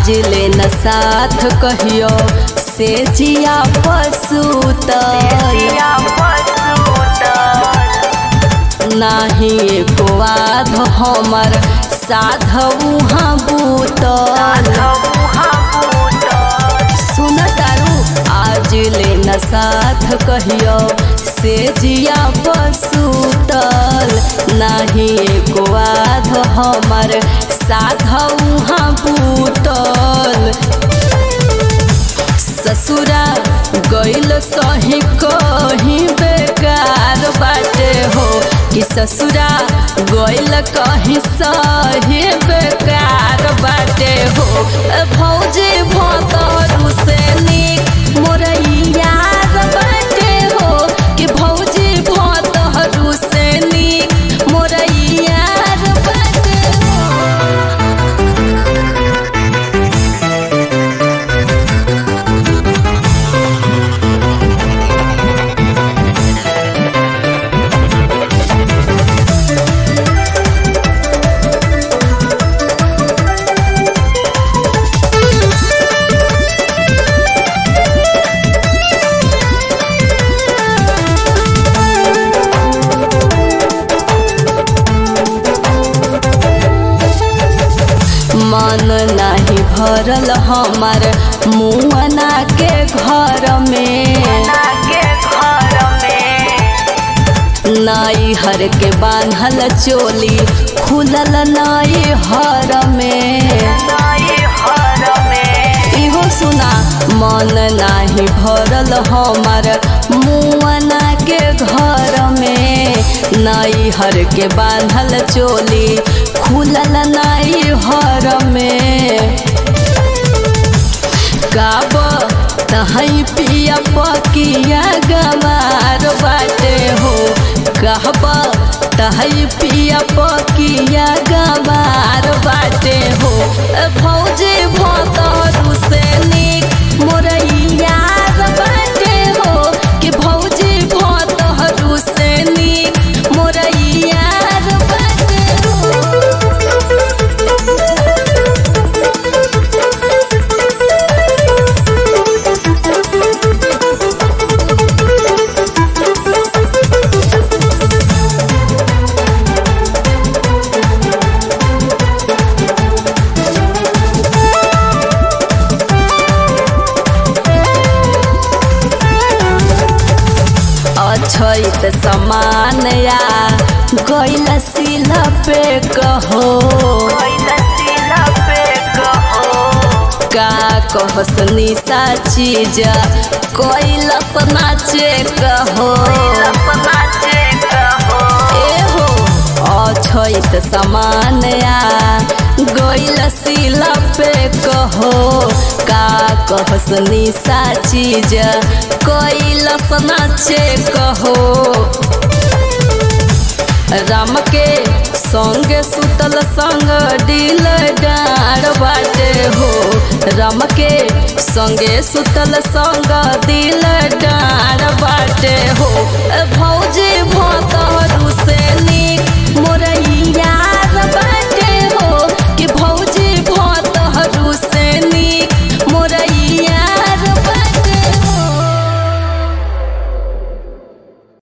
आज ले न साथ कहियो से जिया पसूत नाही एको आध हमर साधु हाँ बूतल सुन तारू आज ले न साथ कहियो से जिया पसूतल नाही एको आध हमर साधु हाँ बूतल ससुरा गइल सही कहीं बेकार बाटे हो कि ससुरा गइल कहीं सही बेकार बाटे हो ए भौजी भतरू से निक मोर यार बाटे हो कि भौजी भतरू से निक मोर यार बाटे हो मन नाही भरल हमार मुअना के घर में नाई हर के बांधल चोली खुलल नाई हर में इहो सुना मन नाही भरल हमार मुअना के घर में नाई हर के बांधल चोली खुलल नाई हर में गाब तहई पिया पकिया गमार बाटे हो कहब तहई पिया पकिया गमार बाटे हो ए भौजी भतरू से निक मोर यार बाटे हो कि भौजी भतरू से निक मोर यार बाटे हो अछैत समान या गैल सिला पे कहो का कहस निशा चीज कैलस नाचे कहो एहो अछैत समान या गैल सिला पे कहो का कहस निशा चीज कैलस नाचे कहो राम के संगे सुतल संग दिल डार बाटे हो राम के संगे सुतल संग दिल डार बाटे हो ए भौजी भत